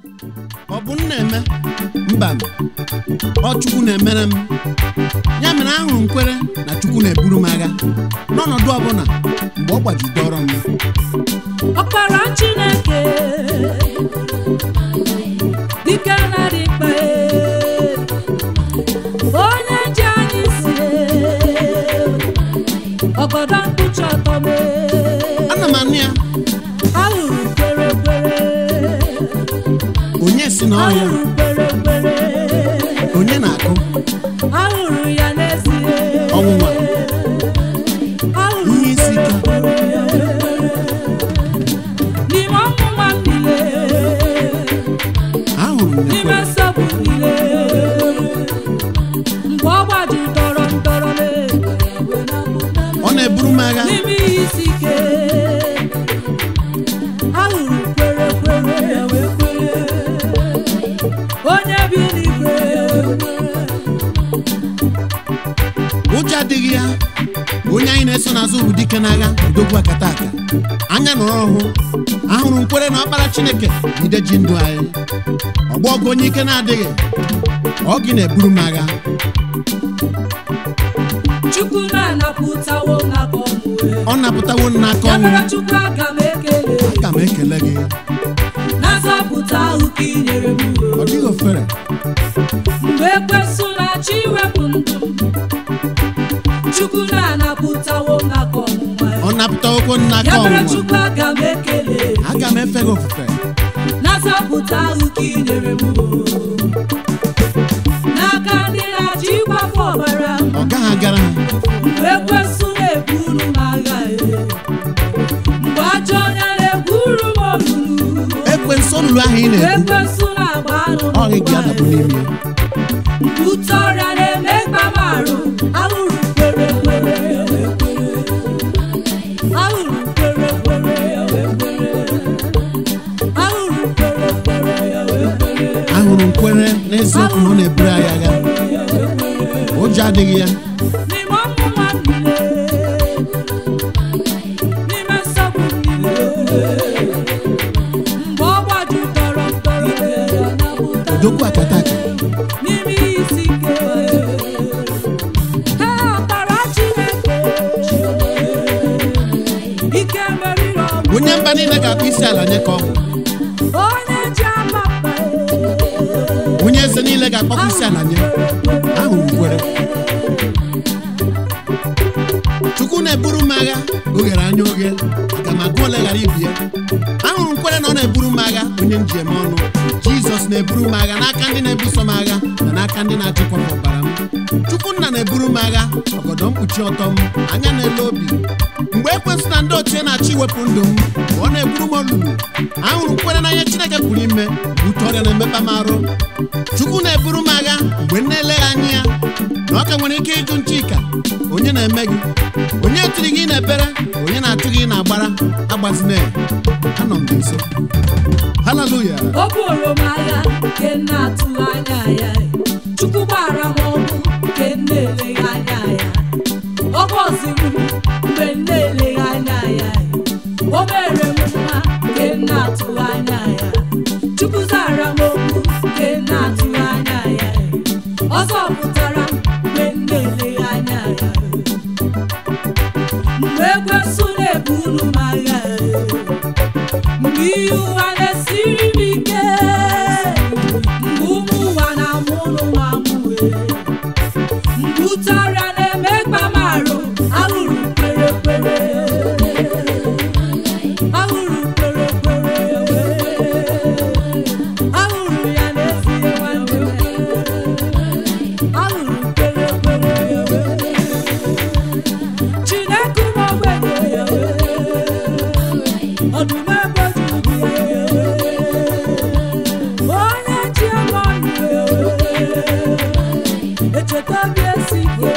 ọ bụ m na-eme mba ọ chukwu na-emere m ya mere ahụrụ m kwere na chukwu na-eburu m agha n'ọnọdụ ọbụla mgbe ọ gbajidọrọ m ọkpara chineke dike na-adị mkpa onye ji anyị si ọgọdọ mkpuchi ọtọ ana m anụ ya ahụrụ kwere kwere onye si na ọhịa ahụrụ kwere kwere onye na-akụ ahụrụ ya n'ezie ọnwụnwa ahụrụ ihe isi ike n'ime ọnwụnwa m niile ahụrụ m n'ime ya nsogbu niile mgbe ọ gbaju tọrọ m tọrọ m ọ na-eburu m agha n'ime ihe isi ike ahụrụ kwere kwere wee kwere onye bi n'igwe ụjọ adịghị ya onye anyị na-eso n'azụ bụ dike n'agha udogwu akata aka anya nọrọ ọhụ ahụrụ m kwere na ọkpara chineke jide ji ndụ anyị ọgbọ ọgụ onye ike na-adịghị ọ gị na-eburu m agha chukwu na-anapụtawo m n'aka ọnwụ ọ napụtawo m n'aka ya ọnwụ mere chukwu aga m ekele aga m ekele gị na nzọpụta ahụ ka ị nyere m ọ dịghị ofere mgbe ekwesụ na-achọ iwepụ ndụ m chukwu na-anapụtawo m n'aka ọnwụnwa ya ọ napụtawokwo m n'aka ya mere ọnwụnwa chukwu aga m ekele aga m efe gị ofufe na nzọpụta ahụ ka ị nyere m n'aka ndị na-achọ ịgbafu ọbara m ọ gaghị agara ha mgbe ekwesụ na-eburu m agha e. mgbe ajọ onye na-eburu m olulu ekwe nsọ olulu ahụ ị mgbe na-ebu ekwesụ na-agba anụ m ọ gị gị adabụ n'ime ya Ute ọrịa na-eme mkpamarụ ahụrụ kwere kwere ahụrụ kwere kwere ahụrụ kwere kwere ahụrụ m kwere n'eziokwu na ọ na-eburu anyị agha ụjọ adịghị ya n'ime ọmụma niile n'ime nsogbu niile mgbe ọ gbajutọrọ ntọrọ odogwu akata aka n'ime isi ike ha ọbara Chineke ike meriri ọgụ onye mba niile ga-akpụ isi ala nye ka ọ bụ onye ji ama mba onye eze niile ga-akpọkwa isi ala nye ahụrụ m kwere chukwu na-eburu m agha oghere anya oghe aga m agụ ole ghara ibi ya ahụrụ m kwere na ọ na-eburu m agha onye njem ọnụ jizọs na-eburu m agha n'aka ndị na-ebuso m agha na n'aka ndị na-achịkwa m ọbara m chukwu nna na-eburu m agha ọgọdọ mkpuchi ọtọ m anya na-ele obi mgbe ekwesị na ndị ochie na-achọ iwepụ ndụ m mgbe ọ na-eburu m olulu ahụrụ m kwere na ihe chineke pụrụ ime bute ọrịa na-emekpa m arụ chukwu na-eburu m agha mgbe m na-eleghị anya ya na ọ ka nwere ike ịjụ nchika onye na-eme gị onye tiri gị na-ebere onye na-achụ gị na-agbara agbazina ya anọ m gị nso haleluya o buru m agha nke m na-atụghị anya ya chukwu gbara m ọgwụ nke m na-eleghị anya ya ọ gọziri m mgbe m na-eleghị anya ya o mere m mma nke m na-atụghị anya ya chukwu zara m okwu nke m na-atụghị anya ya ọ zọpụtara m mgbe m na-eleghị anya ya mgbe ekwesụ na-eburu m agha mgbe ihe ụwa na-esiri m ike mgbe ụmụ ụwa na-amụ ụlọ m amụwe mgbe ute ọrịa na-eme mkpamarụ ahụrụ kwere kwere ahụrụ kwere kwere ahụrụ ya n'ezie nwanne m ahụrụ kwere kwere chineke m ogbenye ọdụm ebe jugu onye ji ebe ọnụ echeta obi esi ike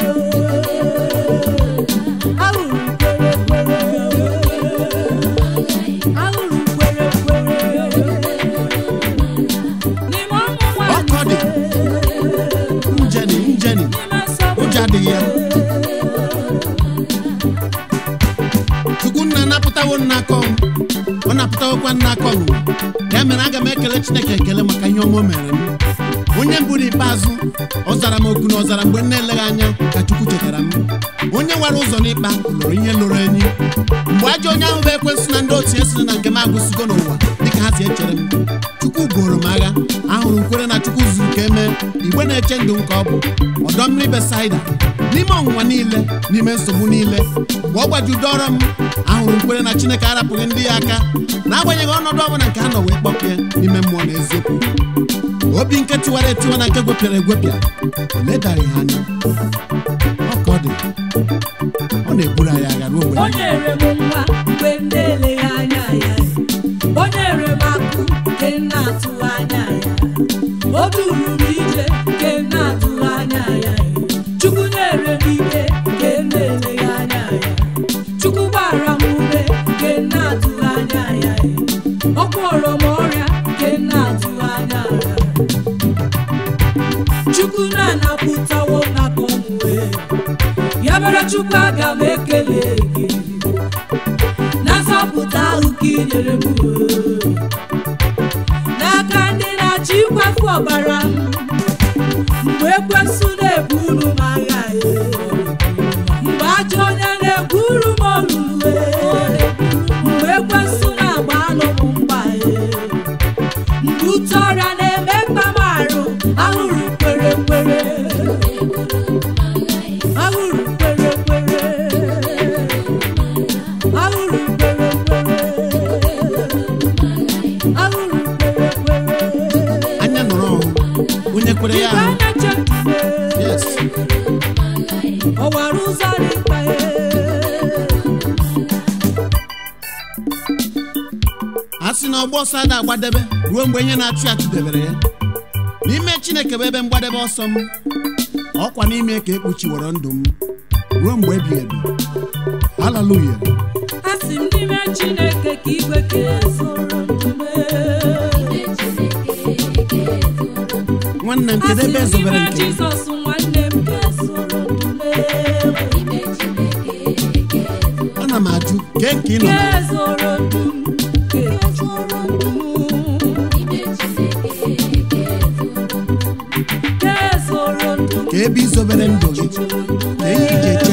ahụrụ kwere kwere ahụrụ kwere kwere n'ime ọnwụ Ọkọ dị. njeni njeni n'ime nsogbu ụjọ adịghị ya chukwu nna napụtawo nna akọ m ọ napụtawokwa nna akọ m ya mere aga m ekele chineke ekele maka ihe ọma o mere m onye mbụ n'ikpeazụ ọ zara m oku na ọzara mgbe m na-eleghị anya ka chukwu chetara m onye nwere ụzọ n'ịkpa lụrụ ihe lụrụ enyi mgbe ajọ onye ahụ bụ ekwensị na ndị otu esiri na nke m agụsigo n'ụwa dịka ha si echere m chukwu boro m agha ahụrụ m kwere na chukwu zuru ka emee igbe na-eche ndụ nke ọ bụ ọdọ mmiri besaida n'ime ọnwụnwa niile n'ime nsogbu niile mgbe ọ gbajudoro m ahụrụ m kwere na chineke arapụghị ndị ya aka n'agbanyeghị ọnọdụ ọbụla nke ha nọ wee kpọpịa n'ime mmụọ na eziokwu obi nke tiwara etiwa na nke gwepịara egwepịa ledaghị ha anya ọ ka ọ dị ọ na-eburu anyị agha ruo mgbe o nyere m nwa mgbe m na-eleghị anya ya o nyere m akụ nke m na-atụghị anya ya o duru m ije nke m na-atụghị anya ya chukwu nyere m ike nke m na-eleghị anya ya chukwu gbara m ume nke m na-atụghị anya ya ọ gwọrọ m ọrịa nke m na-atụghị anya ya chukwu na-anapụtawo m n'aka ọnwụ ya mere chukwu aga m ekele gị na nzọpụta ahụ ka ị nyere m n'aka ndị na-achọ ikwafu ọbara m mgbe ekwensụ na-ebu unu m agha mgbe ajọ onye na-ekwuru m olulu mgbe ekwensụ na-agba anụ m mgba mgbe ute ọrịa na-eme mkpa m arụ ahụrụ kwere kwere ahụrụ kwere kwere ahụrụ kwere kwere ahụrụ kwere kwere anya nọrọ ọhụ onye kwere ya igwe ahụ na-eche ntụle yes ọwara ụzọ dịkpa a sị na ọgba ọsọ ada agbadebe ruo mgbe ihe na-achụ ya chụdebere ya n'ime chineke bụ ebe mgbadebe ọsọ m ọkwa n'ime ka ekpuchiworo ndụ m ruo mgbe ebighị ebi haleluya asị m n'ime chineke ka igwe ka ezoro ndume nwanne m kedu asị ebe m ezobere n'ime nke m? jizọs nwanne m ka ezoro ndume ana m ajụ kee nke ị nọ ka na ya ezoro ndum ka ezoro ndum ka ezoro ndum ka ebe izobere ndụ gị ka ihe iji eche